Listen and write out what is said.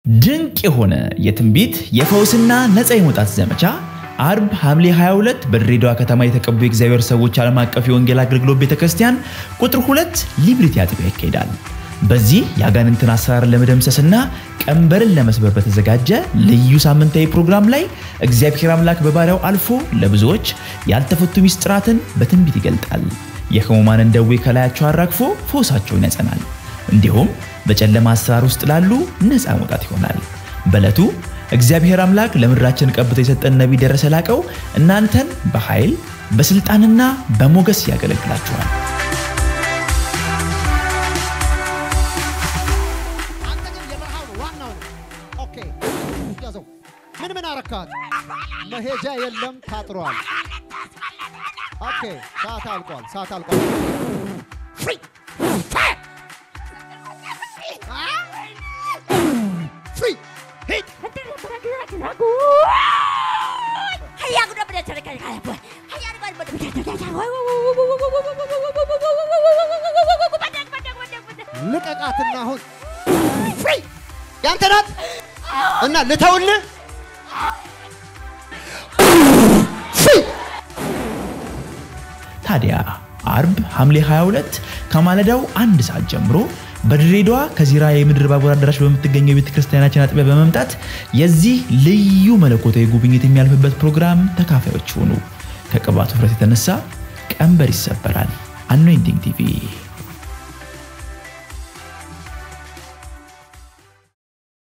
ድንቅ የሆነ የትንቢት የፈውስና ነፃ የመውጣት ዘመቻ አርብ ሐምሌ 22 በድሬዳዋ ከተማ የተቀቡ የእግዚአብሔር ሰዎች ዓለም አቀፍ የወንጌል አገልግሎት ቤተ ክርስቲያን ቁጥር ሁለት ሊብሪቲ አጥቢያ ይካሄዳል። በዚህ የአጋንንትን አሰራር ለመደምሰስና ቀንበርን ለመስበር በተዘጋጀ ልዩ ሳምንታዊ ፕሮግራም ላይ እግዚአብሔር አምላክ በባሪያው አልፎ ለብዙዎች ያልተፈቱ ሚስጥራትን በትንቢት ይገልጣል። የሕሙማንን ደዌ ከላያቸው አራግፎ ፈውሳቸውን ያጸናል። እንዲሁም በጨለማ አሰራር ውስጥ ላሉ ነፃ መውጣት ይሆናል። በዕለቱ እግዚአብሔር አምላክ ለምድራችን ቀብቶ የሰጠን ነቢይ ደረሰ ላቀው እናንተን በኃይል በስልጣንና በሞገስ ያገለግላችኋል። አንተ ግን የበረሃው ነው ዋናው ነው። ኦኬ ያዘው። ምን ምን አረካት? መሄጃ የለም ታጥሯል። ኦኬ ሰዓት አልቋል። ሰዓት አልቋል። ፍሪ ፍሪ ሂድ ልቀቃትና አሁን ፍሪ ያንተ ናት እና ልተውልህ ፍሪ ታዲያ አርብ ሐምሌ 22 ከማለዳው አንድ ሰዓት ጀምሮ በድሬዳዋ ከዚራ የምድር ባቡር አዳራሽ በምትገኘው የቤተ ክርስቲያናችን አጥቢያ በመምጣት የዚህ ልዩ መለኮታዊ ጉብኝት የሚያልፍበት ፕሮግራም ተካፋዮች ሆኑ። ከቅባቱ ውፍረት የተነሳ ቀንበር ይሰበራል። አኖይንቲንግ ቲቪ